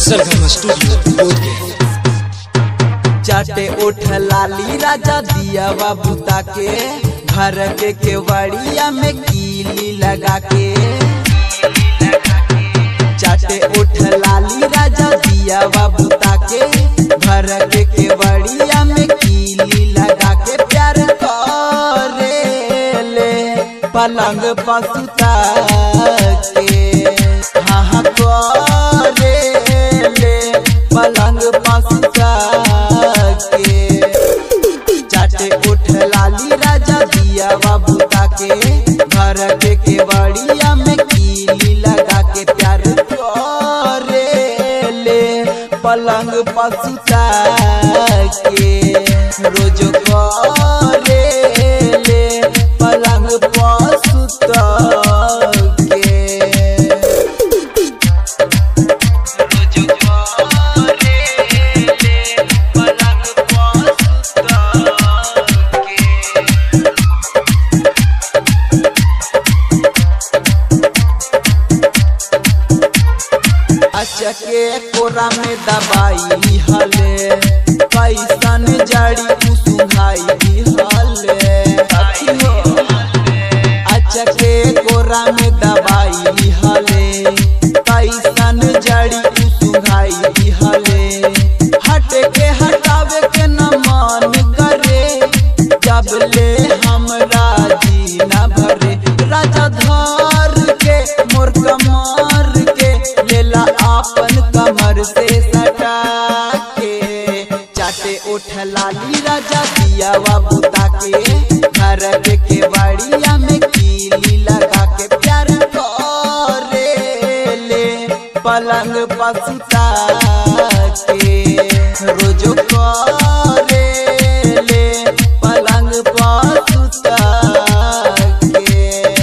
सरगम studio Bodhgaya चाटे उठ लाली राजा दिया बुता के घर के केवड़िया में कीली लगा के चाटे उठ लाली राजा दिया बुता के घर के केवड़िया में कीली लगा के प्यार करे ले पलंग पसुता के हाँ हाँ करे ले पलंग पसुता के चाटे उठ लाली राजा दिया बुता के घर के केवड़िया में कीली लगा के प्यार करे ले पलंग पसुता के रोज करे ले पलंग पसुता के अचके कोरा में दबाई हले कैसन जड़ी कुसुहाई हले अचके कोरा में दबाई हले कैसन जड़ी कुसुहाई हले हट के हटावे के न मन करे जब ले हमरा जी न भरे राजा धर के मोर कमर के लेला आपन कमर से सटा के चाटे उठ लाली राजा दिया बुता के घर के केवड़िया में कीली लगा के प्यार करे ले पलंग पसुता के रोज करे ले पलंग पसुता के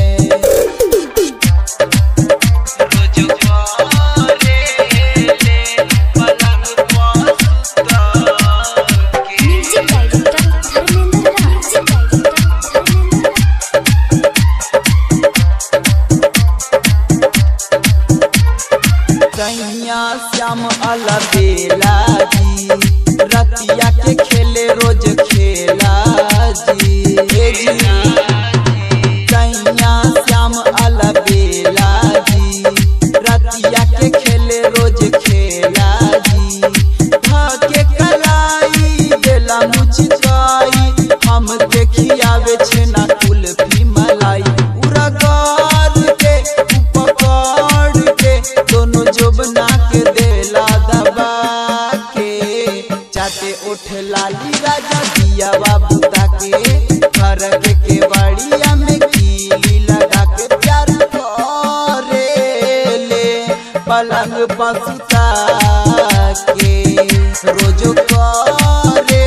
music director Dharmendra Raj music director Dharmendra सैया श्याम अलबेला जी रतिया के खेले रोज खेला जी हे जी सैया श्याम अलबेला जी रतिया के खेले रोज खेला जी भाके कलाई देला मुचकाई हम देखियावे छेना कुल्फी मलाई उरगार के उपकार के दोनों जोबना के देला दबा के चाटे उठ लाली राजा दिया बुता के घर के केवड़िया में कीली लगा के प्यार करे ले पलंग पसुता के रोज करे